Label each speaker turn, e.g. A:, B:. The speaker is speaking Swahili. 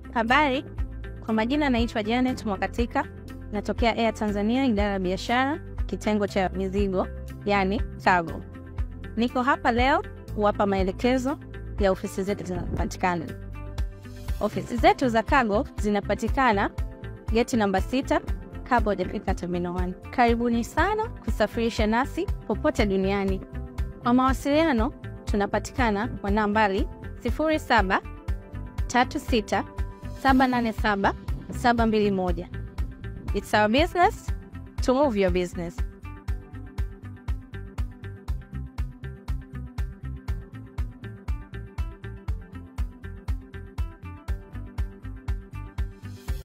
A: Habari, kwa majina naitwa Janet Mwakatika, natokea Air Tanzania, idara ya biashara, kitengo cha mizigo, yani cargo. Niko hapa leo kuwapa maelekezo ya ofisi zetu zinapatikana. Ofisi zetu za cargo zinapatikana geti namba sita kabla hujafika terminal 1. Karibuni sana kusafirisha nasi popote duniani. Kwa mawasiliano tunapatikana kwa nambari 07 36 787 721. It's our business to move your business.